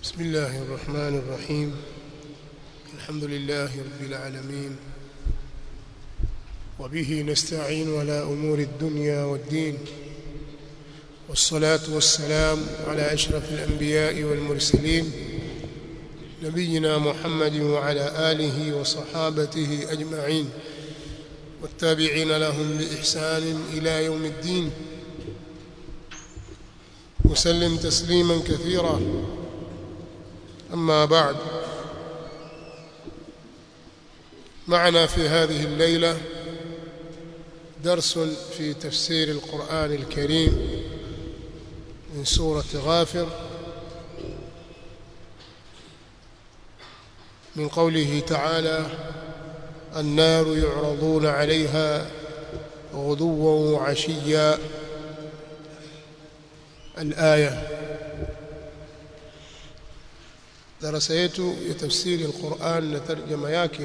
بسم الله الرحمن الرحيم الحمد لله رب العالمين وبه نستعين على أمور الدنيا والدين والصلاة والسلام على أشرف الأنبياء والمرسلين نبينا محمد وعلى آله وصحابته أجمعين والتابعين لهم بإحسان إلى يوم الدين وسلم تسليما كثيرا أما بعد معنا في هذه الليلة درس في تفسير القرآن الكريم من سورة غافر من قوله تعالى النار يعرضون عليها غدوا وعشيا الآية darasa yetu ya tafsiri al-Qur'an na tarjama yake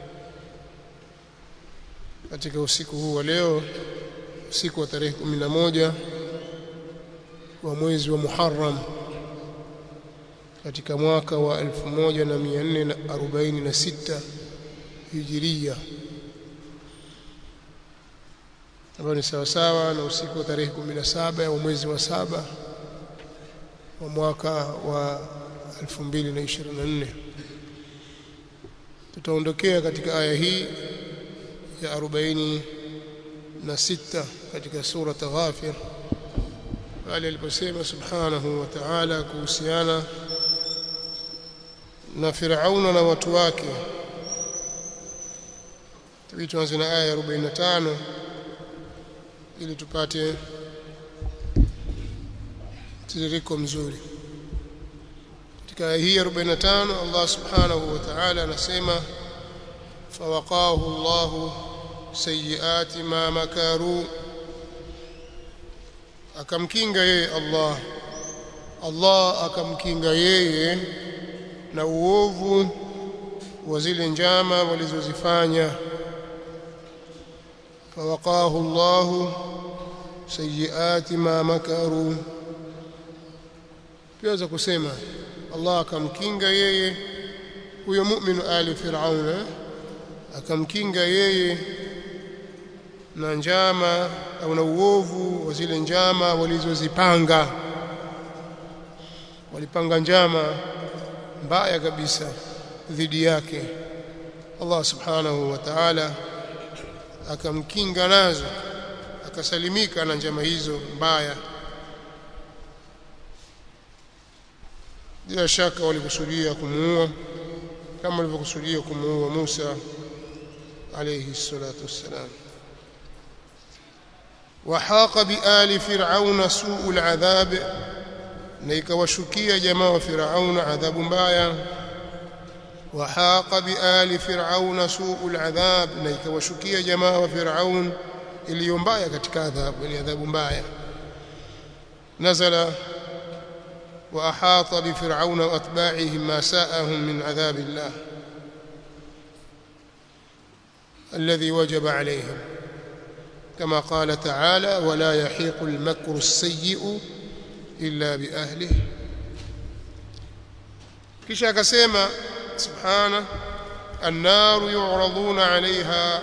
katika usiku huu wa leo usiku wa tarehe 11 wa mwezi wa Muharram katika mwaka wa 1446 Hijiria ambayo ni sawa sawa na usiku wa tarehe 17 wa mwezi wa saba wa mwaka wa 2024 tutaondokea katika aya hii ya 46 katika sura Ghafir pale aliposema subhanahu wa ta'ala kuhusiana na Firauna na watu wake tuanze na aya ya 45 ili tupate tiririko mzuri katika aya hii 45 Allah subhanahu wa ta'ala anasema fawaqahu Allah sayiati ma makaru akamkinga yeye Allah Allah akamkinga yeye na uovu wa zile njama walizozifanya fawaqahu Allah sayiati ma makaru pia kusema Allah akamkinga yeye huyo mu'minu ali fir'auna akamkinga yeye na njama au na uovu wa zile njama walizozipanga walipanga njama mbaya kabisa dhidi yake Allah subhanahu wa ta'ala akamkinga nazo akasalimika na njama hizo mbaya bila shaka walikusudia kumuua kama walivyokusudia kumuua Musa alayhi salatu wassalam وحاق بآل فرعون سوء العذاب na ikawashukia jamaa wa Firauna adhabu mbaya وحاق بآل فرعون سوء العذاب na ikawashukia jamaa wa Firaun iliyo mbaya katika adhabu ni adhabu mbaya nazala وأحاط بفرعون وأتباعه ما ساءهم من عذاب الله الذي وجب عليهم كما قال تعالى ولا يحيق المكر السيء إلا بأهله kisha akasema subhana النار يعرضون عليها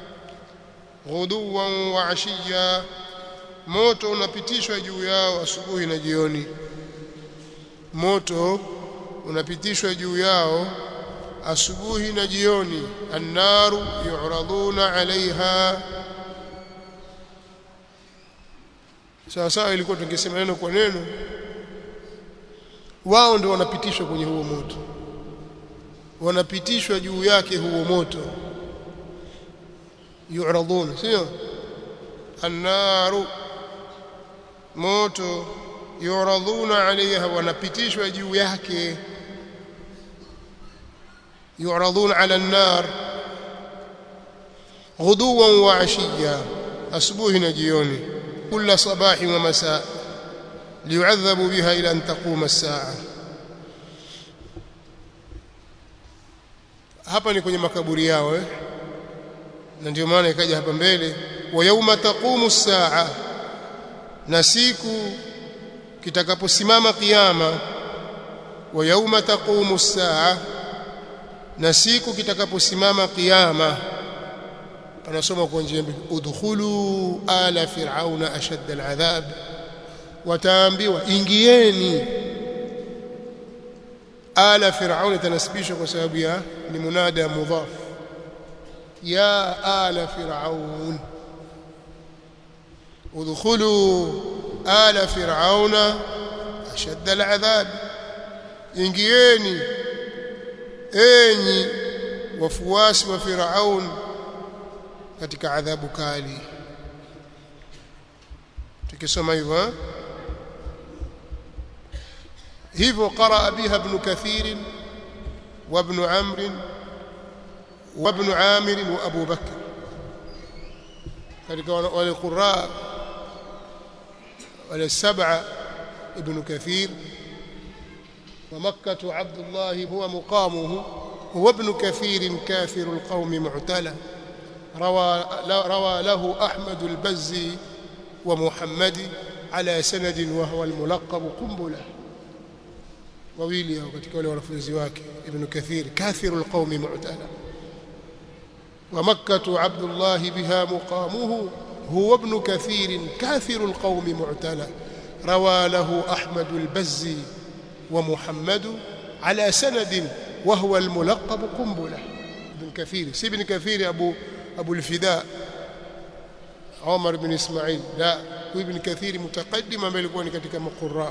غدوا وعشيا moto unapitishwa juu yao asubuhi na jioni moto unapitishwa juu yao asubuhi na jioni annaru yu'raduna 'alayha sawa sawa ilikuwa tungesema neno kwa neno wao ndio wanapitishwa kwenye huo moto wanapitishwa juu yake huo moto yu'raduna sio annaru moto yuradhuna alaiha wanapitishwa juu yake yuradhuna ala an-nar ghuduwan wa ashiya asubuhi na jioni kila sabahi wa masaa liyu'adhabu biha ila an taquma as-sa'a hapa ni kwenye makaburi yao eh na ndio maana ikaja hapa mbele wa yauma taqumu as-sa'a na siku kitakaposimama kiyama wa yauma taqumu as-saa na siku kitakaposimama kiyama anasoma kwa njia mbili udkhulu ala fir'auna ashadda al'adhab wataambiwa ingieni ala fir'auna tanasibishwa kwa sababu ya ni munada mudhaf ya ala fir'aun udkhulu ala fir'auna ashadda al'adhab ingieni enyi wafuasi wa Firaun katika adhabu kali tukisoma hivyo hivyo qaraa biha ibn kathir wa ibn amr wa ibn amir wa abu bakr katika wale qurra wale sab'a ibn kathir ومكة عبد الله هو مقامه هو ابن كثير كافر القوم معتلى روى, روى له أحمد البزي ومحمد على سند وهو الملقب قنبلة وويلي katika wale wanafunzi wake ibn kathir كافر القوم معتلى ومكة عبد الله بها مقامه هو ابن كثير كافر القوم معتلى روى له أحمد البزي ومحمد على سند وهو الملقب قنبلة ابن كثير سي ابن كثير أبو, أبو الفداء عمر بن إسماعيل لا ابن كثير متقدم ambaye alikuwa ni katika maqurra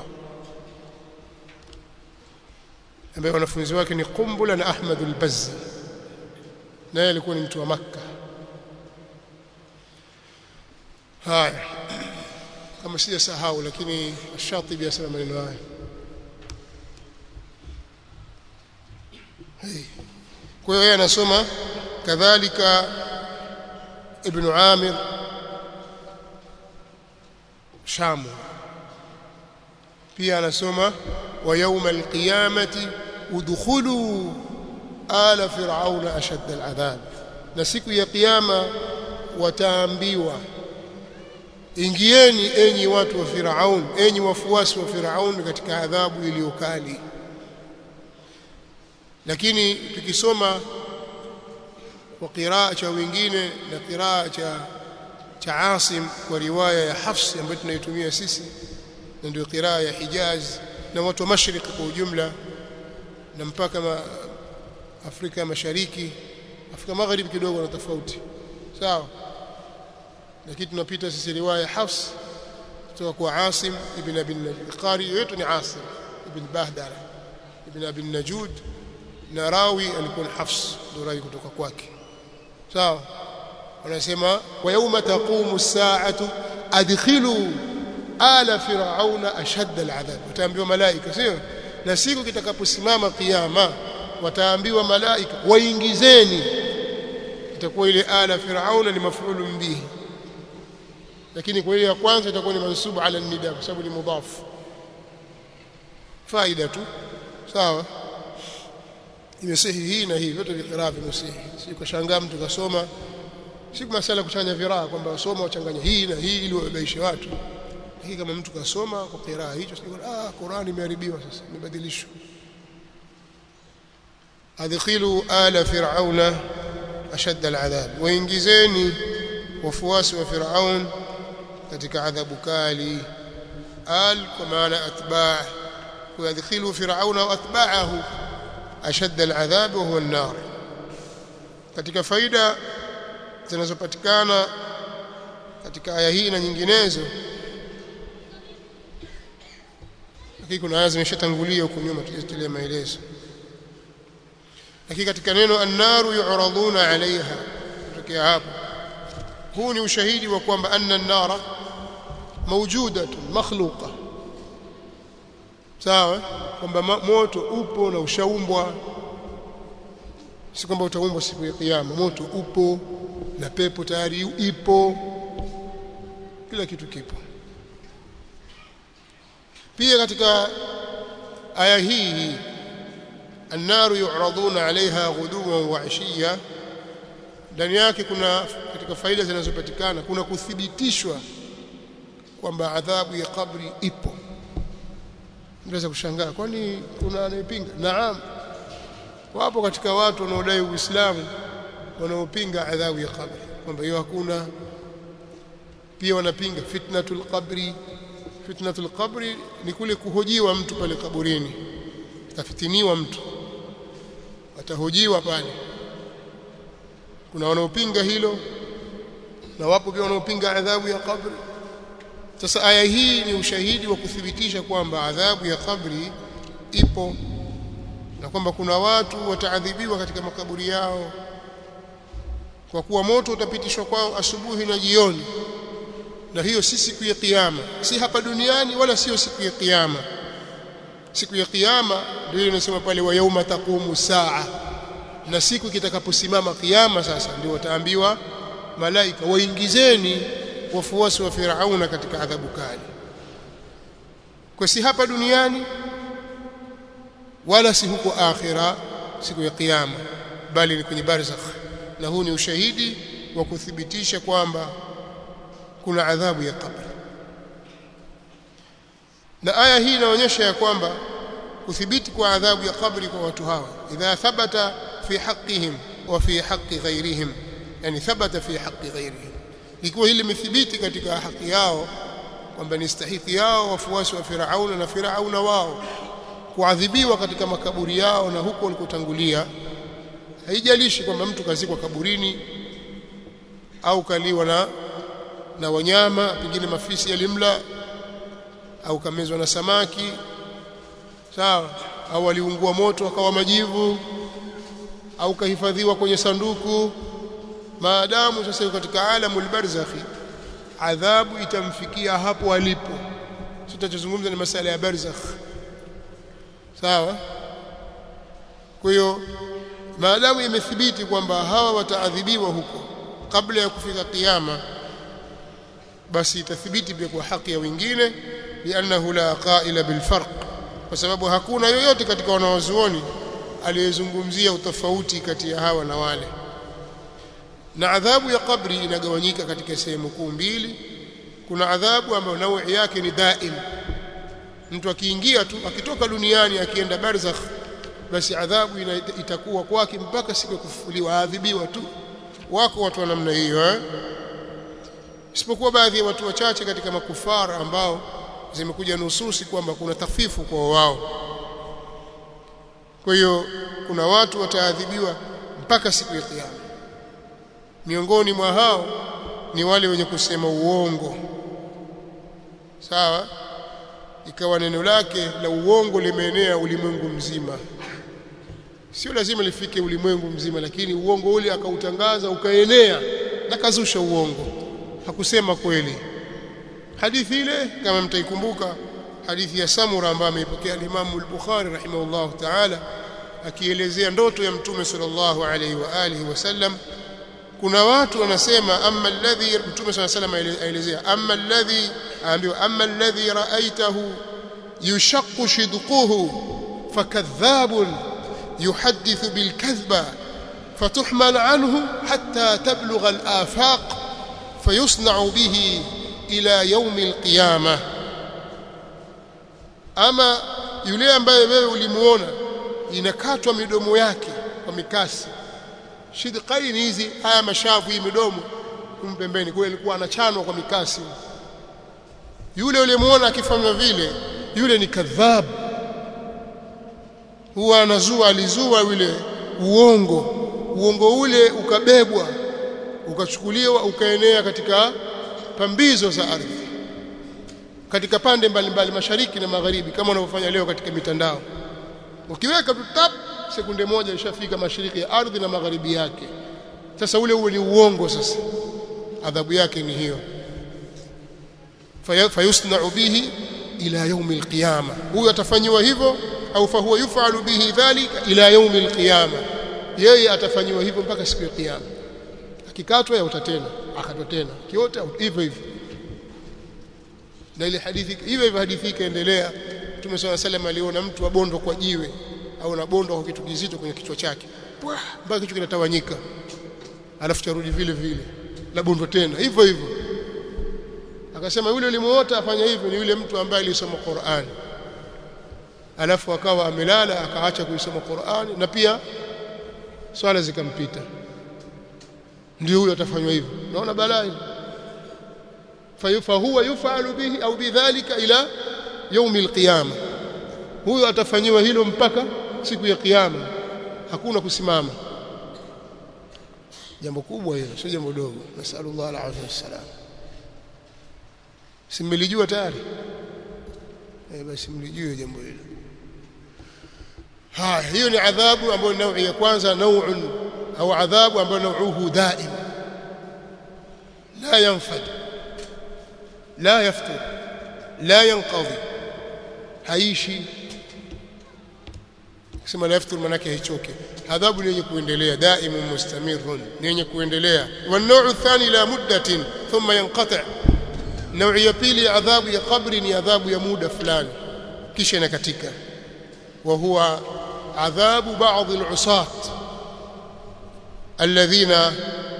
ambaye wanafunzi wake ni Qumbula na Ahmad al-Bazzi naye alikuwa ni mtu wa Makka haya kama sijasahau lakini Shatibi asema maneno haya kwa hiyo yeye anasoma kadhalika ibn Amir Shamu pia anasoma wa yawma alqiyamati udkhulu ala fir'auna ashadda al'adhab na siku ya kiyama wataambiwa ingieni enyi watu wa Firaun enyi wafuasi wa Firaun katika adhabu iliyokali lakini tukisoma kwa qiraa cha wengine na qiraa cha cha Asim kwa riwaya ya Hafs ambayo tunaitumia sisi na ndio qiraa ya Hijaz na watu wa Mashariki kwa ujumla na mpaka ma Afrika Mashariki Afrika Magharibi kidogo na tofauti sawa lakini tunapita sisi riwaya ya Hafs kutoka kwa Asim ibn Abi Najud qari yetu ni Asim ibn Bahdara ibn Abi Najud na rawi alikuwa ni Hafs ndio rawi kutoka kwake sawa wanasema wa yawma taqumu as-sa'atu adkhilu ala fir'auna ashadda al'adhab wataambiwa malaika sio na siku kitakaposimama kiyama wataambiwa malaika waingizeni itakuwa ile ala fir'auna ni maf'ulu bihi lakini kwa ile ya kwanza itakuwa ni mansubu ala nida kwa sababu ni mudhaf faida tu sawa imesihi hii na hii vyote viqiraa vimesihi si kushangaa mtu kasoma si masala kuchanganya viraa kwamba wasoma wachanganya hii na hii ili wabaishe watu lakini kama mtu kasoma kwa qiraa hicho sio ah Qur'ani imeharibiwa sasa imebadilishwa adkhilu ala fir'auna ashad al'adhab waingizeni wafuasi wa fir'aun katika adhabu kali al kwa maana atba' ويدخلوا فرعون واتباعه ashadda al'adhab wa huwa an-nar katika faida zinazopatikana katika aya hii na nyinginezo lakini kuna aya zimeshatangulia huko nyuma tulizotilia maelezo lakini katika neno an-naru yu'raduna 'alayha kutokea hapo huu ni ushahidi wa kwamba anna an-nara mawjudatun makhluqa sawa kwamba moto upo na ushaumbwa si kwamba utaumbwa siku ya kiyama moto upo na pepo tayari ipo kila kitu kipo pia katika aya hii النار يعرضون عليها غدوا وعشيا ndani yake kuna katika faida zinazopatikana kuna kuthibitishwa kwamba adhabu ya kabri ipo Unaweza kushangaa kwani kuna anayepinga? Naam. Wapo katika watu wanaodai Uislamu wanaopinga adhabu ya kabri kwamba hiyo hakuna. Pia wanapinga fitnatul qabri. Fitnatul qabri ni kule kuhojiwa mtu pale kaburini, atafitiniwa mtu, atahojiwa pale. Kuna wanaopinga hilo na wapo pia wanaopinga adhabu ya kabri. Sasa aya hii ni ushahidi wa kuthibitisha kwamba adhabu ya kabri ipo na kwamba kuna watu wataadhibiwa katika makaburi yao kwa kuwa moto utapitishwa kwao asubuhi na jioni na hiyo si siku ya kiyama si hapa duniani wala sio siku ya kiyama siku ya kiyama ndio inasema pale wa yauma taqumu saa na siku kitakaposimama kiyama sasa ndio wataambiwa malaika waingizeni wafuasi wa Firauna katika adhabu kali kwa si hapa duniani wala si huko akhira siku ya kiyama bali ni kwenye barzakh na huu ni ushahidi wa kuthibitisha kwamba kuna adhabu ya kabri na aya hii inaonyesha ya kwamba kuthibiti kwa adhabu ya kabri kwa watu hawa idha thabata fi haqqihim wa fi haqqi ghairihim yani thabata fi haqqi ghairihim ikiwa hili limethibiti katika haki yao kwamba ni stahiki yao wafuasi wa Firauna na Firauna wao kuadhibiwa katika makaburi yao na huko walikotangulia haijalishi kwamba mtu kazikwa kaburini au kaliwa na na wanyama pengine mafisi yalimla au kamezwa na samaki sawa au aliungua moto akawa majivu au kahifadhiwa kwenye sanduku maadamu sasa yuko katika alamul barzakhi adhabu itamfikia hapo alipo tutachozungumza ni masala ya barzakh sawa kwa hiyo maadamu imethibiti kwamba hawa wataadhibiwa huko kabla ya kufika kiyama basi itathibiti pia kwa haki ya wengine liannahu la qaila bilfarq kwa sababu hakuna yoyote katika wanawazuoni aliyezungumzia utofauti kati ya hawa na wale na adhabu ya kabri inagawanyika katika sehemu kuu mbili kuna adhabu ambayo naui yake ni daim mtu akiingia tu akitoka duniani akienda barzakh basi adhabu ina, itakuwa kwake mpaka siku ya kufufuliwa aadhibiwa tu wako watu wa namna hiyo eh? isipokuwa baadhi ya watu wachache katika makufara ambao zimekuja nususi kwamba kuna tafifu kwa wao kwa hiyo kuna watu wataadhibiwa mpaka siku ya kiyama miongoni mwa hao ni wale wenye kusema uongo sawa ikawa neno lake la uongo limeenea ulimwengu mzima sio lazima lifike ulimwengu mzima lakini uongo ule akautangaza ukaenea na kazusha uongo hakusema kweli hadithi ile kama mtaikumbuka hadithi ya Samura ambayo ameipokea Imam al-Bukhari rahimahullah ta'ala akielezea ndoto ya Mtume sallallahu alaihi wa alihi wasallam kuna watu wanasema amma alladhi Mtume sallallahu alaihi wasallam aelezea amma alladhi aambiwa amma alladhi ra'aitahu yushaqqu shidquhu fakadhabun yuhaddithu bilkadhba فتحمل عنه حتى تبلغ الآفاق فيصنع به إلى يوم القيامة أما yule ambaye wewe ulimuona inakatwa midomo yake kwa mikasi shidqaini hizi haya mashavu hii midomo kumpembeni kule alikuwa anachanwa kwa mikasi yule ulimuona akifanya vile yule ni kadhab huwa anazua alizua yule uongo uongo ule ukabebwa ukachukuliwa ukaenea katika pambizo za ardhi katika pande mbalimbali mashariki na magharibi kama wanavyofanya leo katika mitandao ukiweka tu tap sekunde moja ishafika mashariki ya ardhi na magharibi yake sasa ule uwe ni uongo sasa adhabu yake ni hiyo fayusna'u bihi ila yaumi alqiyama huyo atafanyiwa hivyo au fahuwa yufalu bihi dhalika ila yaumi alqiyama yeye atafanyiwa hivyo mpaka siku ya kiyama akikatwa yauta tena akatwa tena kiota hivyo hivyo na ile hadithi hivyo hivyo hadithi ikaendelea Mtume swalla salam aliona mtu abondo kwa jiwe au na bondo kwa kitu kizito kwenye kichwa chake mpaka kichwa kinatawanyika alafu charudi vile vile la bondo tena hivyo hivyo akasema yule ulimuota afanya hivyo ni yule mtu ambaye alisoma Qur'an alafu akawa amelala akaacha kuisoma Qur'ani na pia swala zikampita ndio huyo atafanywa hivyo naona balaa fahuwa yufalu bihi au bidhalika ila yaumi alqiyama huyo atafanyiwa hilo mpaka siku ya kiyama hakuna kusimama jambo kubwa hilo sio jambo dogo nasallallahu alaihi wasallam simelijua tayari eh basi mlijue jambo hilo haya hiyo ni adhabu ambayo ni naui ya kwanza nau'un au adhabu ambayo nauhu daim la yanfad la yaftur la yanqadhi haishi kusema la yaftur manake haichoke adhabu ni yenye kuendelea daimun mustamirun ni yenye kuendelea wa nau'u thani la muddatin thumma yanqati' nau'i ya pili adhabu ya kabri ni adhabu ya muda fulani kisha inakatika wa huwa adhabu baadhi al-usat alladhina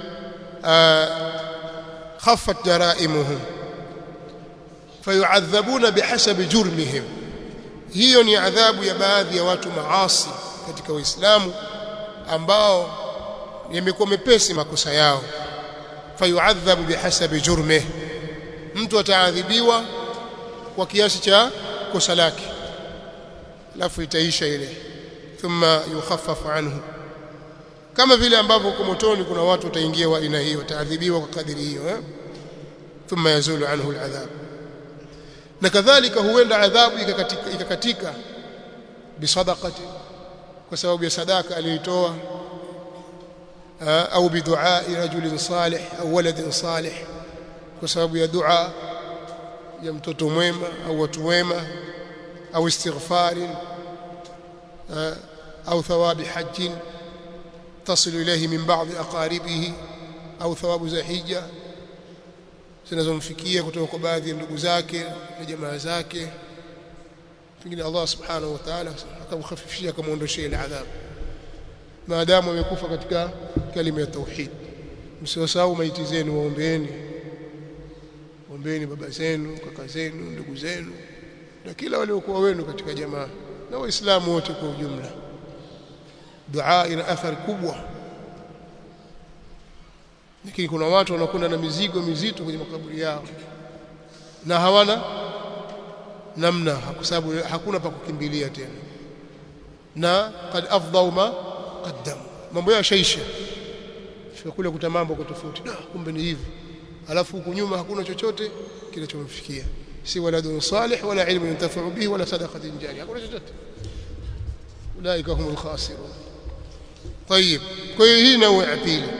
khaffat jaraimuhum fayu'adhabuna bihasabi jurmihim hiyo ni adhabu ya baadhi ya watu maasi katika Uislamu ambao yamekuwa mepesi makosa yao fayu'adhabu bihasabi jurmih mtu ataadhibiwa kwa kiasi cha kosa lake alafu itaisha ile thumma yukhaffafu anhu kama vile ambavyo kwa motoni kuna watu wataingia wa aina hiyo wataadhibiwa kwa kadiri hiyo eh thumma yazulu anhu aladhab na kadhalika huenda adhabu ikakatika ikakatika bisadaqati kwa sababu ya sadaka aliyotoa au bidua rajulin salih au waladin salih kwa sababu ya dua ya mtoto mwema au watu wema au istighfarin au thawabi hajjin تصل إليه من بعض أقاربه أو ثواب za hija zinazomfikia kutoka kwa baadhi ya ndugu zake na jamaa zake pengine Allah subhanahu wa ta'ala akamkhafifishia akamuondoshia ile adhabu maadamu amekufa katika kalima ya tauhid msiwasahau maiti zenu waombeeni waombeeni baba zenu kaka zenu ndugu zenu na kila waliokuwa wenu katika jamaa na waislamu wote kwa ujumla dua ina athari kubwa lakini kuna watu wanakwenda na mizigo mizito kwenye makaburi yao na hawana namna kwa sababu hakuna pa kukimbilia tena na kad afdhau ma qaddamu mambo yao shaisha kule kuta mambo kwa tofauti da kumbe ni hivi alafu huku nyuma hakuna chochote kinachomfikia si waladun salih wala ilmu yuntafa'u bihi wala sadaqatin jariya hakuna chochote ulaika humul khasirun طيب kwa hiyo hii nawe ya pili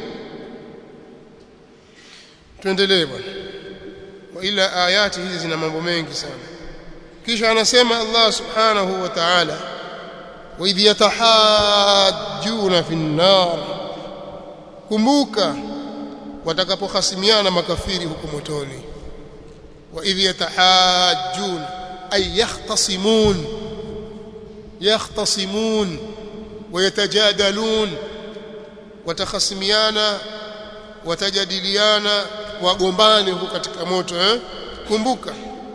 tuendelee bwana wa ila ayati hizi zina mambo mengi sana kisha anasema Allah subhanahu wa ta'ala wa idh yatahajjuna fi an-nar kumbuka watakapohasimiana makafiri huko motoni wa idh yatahajjun ay yahtasimun yahtasimun ويتجادلون watakhasimiana watajadiliana wagombane huko katika moto eh kumbuka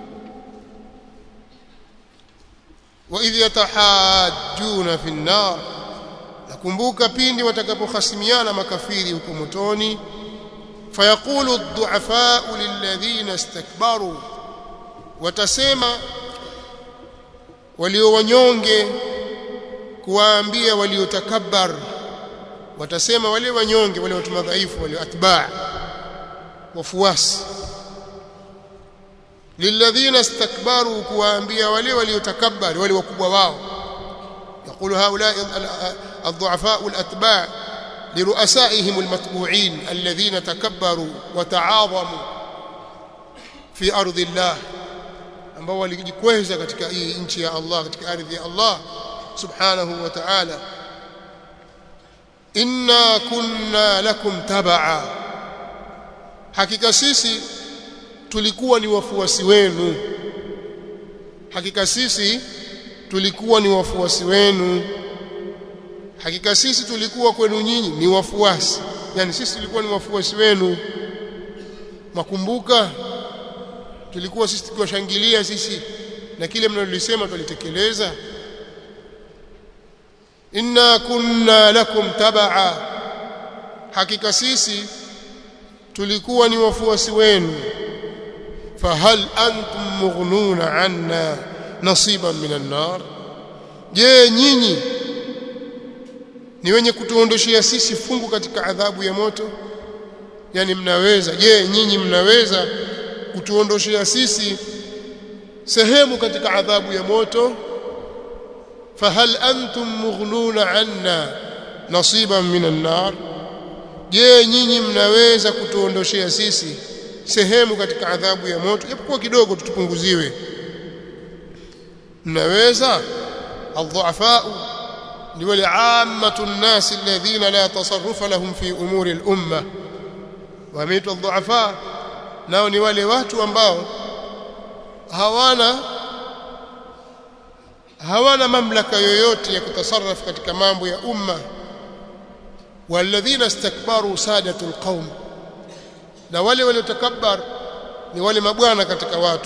wa idh yatahajjuna fi an-nar nakumbuka pindi watakapokhasimiana makafiri huko motoni fayaqulu ad-du'afa'u lilladhina istakbaru watasema walio wanyonge kuwaambia waliotakabbar watasema wale wanyonge wale watu madhaifu wale atba' wafuasi lilladhina istakbaru kuwaambia wale waliotakabbar wale wakubwa wao يقول هؤلاء الضعفاء الأتباع لرؤسائهم المتبوعين الذين تكبروا وتعاظموا في أرض الله ambao walijikweza katika hii nchi ya Allah katika ardhi ya Allah subhanahu wa ta'ala inna kunna lakum tabaa hakika sisi tulikuwa ni wafuasi wenu hakika sisi tulikuwa ni wafuasi wenu hakika sisi tulikuwa kwenu nyinyi ni wafuasi yani sisi tulikuwa ni wafuasi wenu makumbuka tulikuwa sisi tukiwashangilia sisi na kile mnalolisema tulitekeleza inna kunna lakum tabaa hakika sisi tulikuwa ni wafuasi wenu fahal antum mughnuna anna nasiban minan nar je nyinyi ni wenye kutuondoshia sisi fungu katika adhabu ya moto yani mnaweza je nyinyi mnaweza kutuondoshia sisi sehemu katika adhabu ya moto fahal antum mughnuna anna nasiban minan nar je nyinyi mnaweza kutuondoshea sisi sehemu katika adhabu ya moto japokuwa kidogo tutupunguziwe mnaweza الضعفاء ni wale ammatu nnas alladhina la tasarrufa lahum fi umuri al-umma wameitwa dhuafa nao ni wale watu ambao hawana hawana mamlaka yoyote ya kutasarraf katika mambo ya umma walladhina istakbaru sadatu alqaum na wale waliotakabbar ni wale mabwana katika watu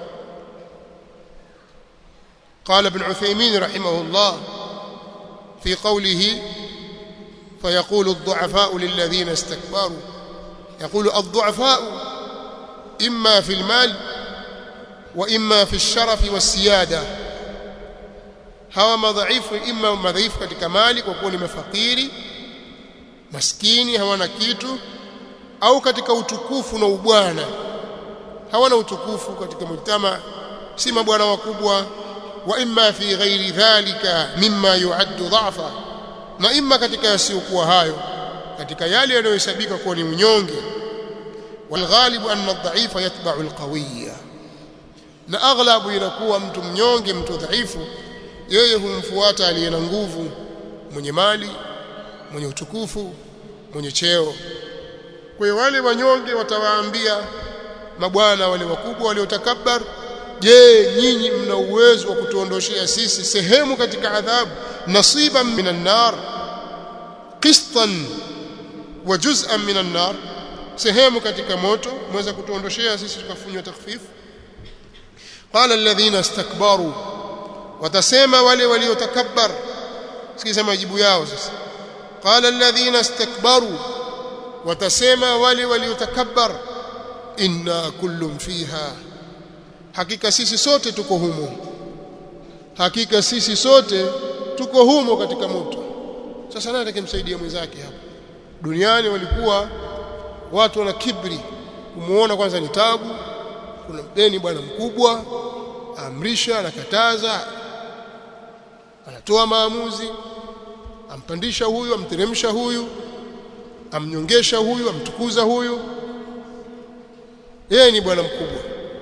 قال ابن عثيمين رحمه الله في قوله فيقول الضعفاء للذين استكبروا يقول الضعفاء إما في المال وإما في الشرف والسيادة hawa madhaifu ima madhaifu katika mali kwa kuwa ni mafakiri maskini hawana kitu au katika utukufu na ubwana hawana utukufu katika mujtama si mabwana wakubwa wa imma fi ghairi dhalika mimma yuaddu dhafa na imma katika yasiyokuwa hayo katika yale yanayohesabika kuwa ni unyonge walghalibu anna adh-dha'ifa yatba'u al-qawiyya na aghlabu inakuwa mtu mnyonge mtu dhaifu yeye humfuata aliye na nguvu mwenye mali mwenye utukufu mwenye cheo kwa hiyo wale wanyonge watawaambia mabwana wale wakubwa waliotakabbar je nyinyi mna uwezo wa kutuondoshea sisi sehemu katika adhabu nasiban minan nar qistan wa juz'an minan nar sehemu katika moto mweza kutuondoshea sisi tukafunywa takhfifu qala alladhina istakbaru watasema wale waliotakabbar sikiza majibu yao sasa qala alladhina istakbaru watasema wale waliotakabbar inna kullum fiha hakika sisi sote tuko humo hakika sisi sote tuko humo katika moto sasa nani atakemsaidia mwenzake hapa duniani walikuwa watu wana kibri kumuona kwanza ni tabu kuna mdeni bwana mkubwa amrisha anakataza anatoa maamuzi ampandisha huyu amteremsha huyu amnyongesha huyu amtukuza huyu yeye ni bwana mkubwa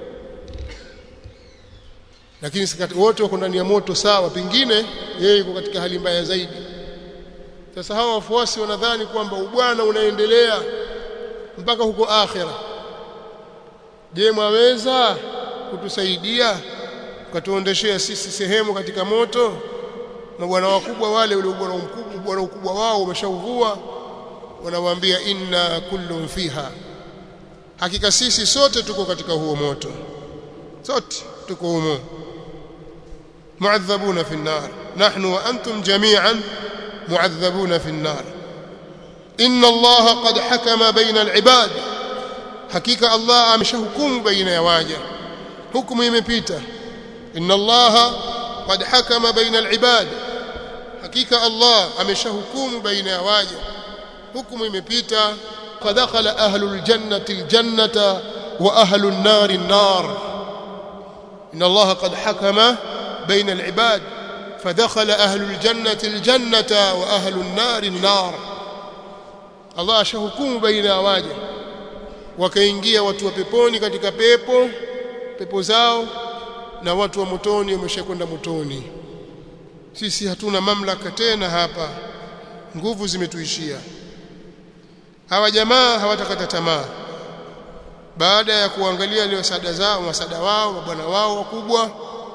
lakini wote wako ndani ya moto sawa pengine yeye yuko katika hali mbaya zaidi sasa hawa wafuasi wanadhani kwamba ubwana unaendelea mpaka huko akhira je mwaweza kutusaidia ukatuondeshea sisi sehemu katika moto mabwana wakubwa wale ule ubwana mkubwa bwana ukubwa wao umeshauvua wanawaambia inna kullun fiha hakika sisi sote tuko katika huo moto sote tuko humo muadhabuna fi an-nar nahnu wa antum jami'an muadhabuna fi an-nar inna allaha qad hakama baina al-ibad hakika allah ameshahukumu baina ya waja hukumu imepita inna allaha qad hakama baina al-ibad hakika allah ameshahukumu baina ya waja hukumu imepita fadakhala ahlul jannati al-jannata wa ahlun nari an-nar inna allaha qad hakama baina al-ibad فدخل أهل الجنة الجنة وأهل النار النار الله ashahukumu baina ya waja wakaingia watu wa peponi katika pepo pepo zao na watu wa motoni wameshakwenda motoni sisi hatuna mamlaka tena hapa nguvu zimetuishia hawa jamaa hawatakata tamaa baada ya kuangalia leo sada zao masada wao mabwana wao wakubwa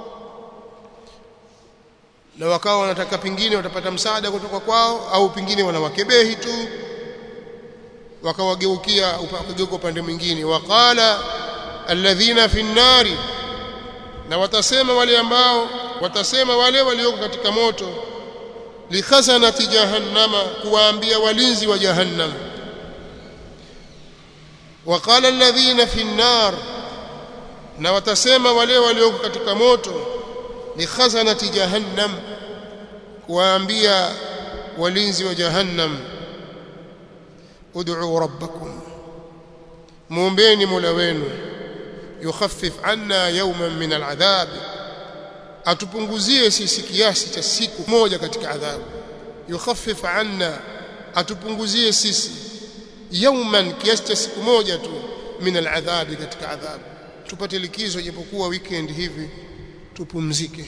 na wakawa wanataka pingine watapata msaada kutoka kwao au pingine wanawakebehi tu wakawageukia wakageuka upande mwingine waqala alladhina fi nnari na watasema wale ambao watasema wale walioko katika moto likhazanati jahannama kuwaambia walinzi wa jahannam waqala alladhina fi an-nar na watasema wale walioko katika moto likhazanati jahannam kuwaambia walinzi wa jahannam ud'u rabbakum muombeni mola wenu yukhaffif anna yawman min al'adhab atupunguzie sisi kiasi cha siku moja katika adhabu yukhaffif anna atupunguzie sisi yawman kiasi cha siku moja tu min al'adhabi katika adhabu tupate likizo japokuwa weekend hivi tupumzike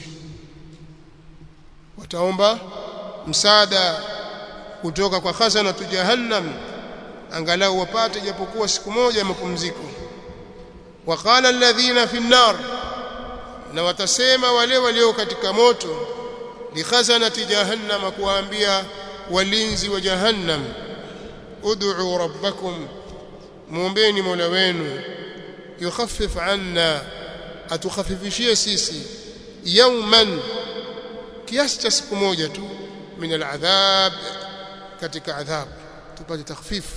wataomba msaada kutoka kwa khazana tu jahannam angalau wapate japokuwa siku moja ya mapumziko waqala alladhina fi an-nar na watasema wale walio katika moto likhazanati jahannam kuwaambia walinzi wa jahannam ud'u rabbakum muombeni mola wenu yukhaffif anna atukhafifishie sisi yawman kiasi cha siku moja tu min al'adhab katika adhab tupate takhfifu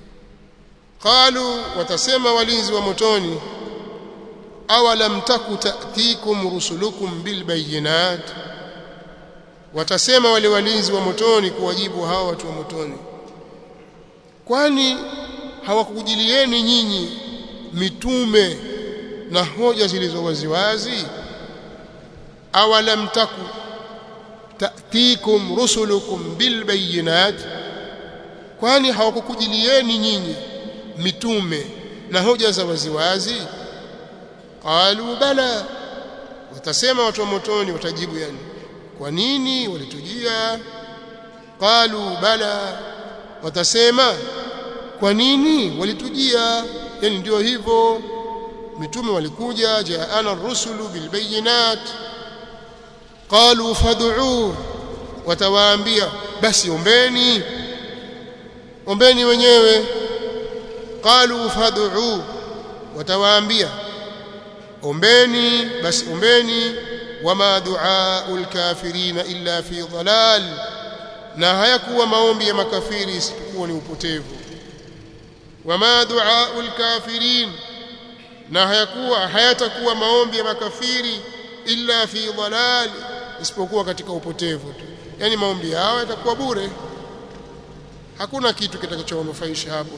qalu watasema walinzi wa motoni awalam taku ta'tikum rusulukum bilbayinat watasema wale walinzi wa motoni kuwajibu hawa watu wa motoni kwani hawakujilieni nyinyi mitume na hoja zilizo waziwazi awalam taku ta'tikum rusulukum bilbayinat kwani hawakukujilieni nyinyi mitume na hoja za waziwazi qalu bala watasema watu wa motoni watajibu yani kwa nini walitujia qalu bala watasema kwa nini walitujia yani ndio hivyo mitume walikuja jaana ar-rusulu bilbayinat qalu fad'u watawaambia basi ombeni ombeni wenyewe qalu fad'u watawaambia ombeni basi ombeni wama du'aul kafirina illa fi dhalal na hayakuwa maombi ya makafiri isipokuwa ni upotevu wama du'aul kafirin na hayakuwa hayatakuwa maombi ya makafiri illa fi dhalal isipokuwa katika upotevu tu yani maombi yao yatakuwa bure hakuna kitu kitakachowanufaisha hapo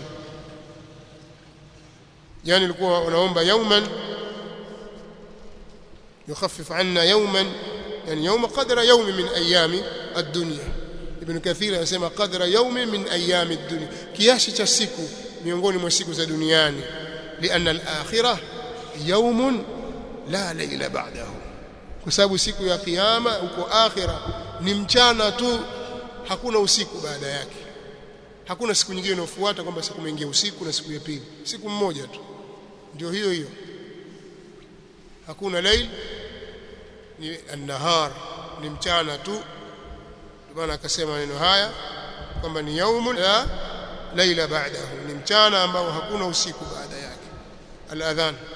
yani ilikuwa wanaomba yauman يخفف عنا يوما يعني يوم قدر يوم من ايام الدنيا ابن كثير anasema qadra يوم من ايام الدنيا kiasi cha siku miongoni mwa siku za duniani لان الاخره يوم لا ليل بعده kwa sababu siku ya kiyama huko akhira ni mchana tu hakuna usiku baada yake hakuna siku nyingine inayofuata kwamba siku mwingia usiku na siku ya pili siku mmoja tu ndio hiyo hiyo hakuna lail ni an-nahar ni mchana tu ndio maana akasema maneno haya kwamba ni yaumun la laila ba'dahu ni mchana ambao hakuna usiku baada yake al-adhan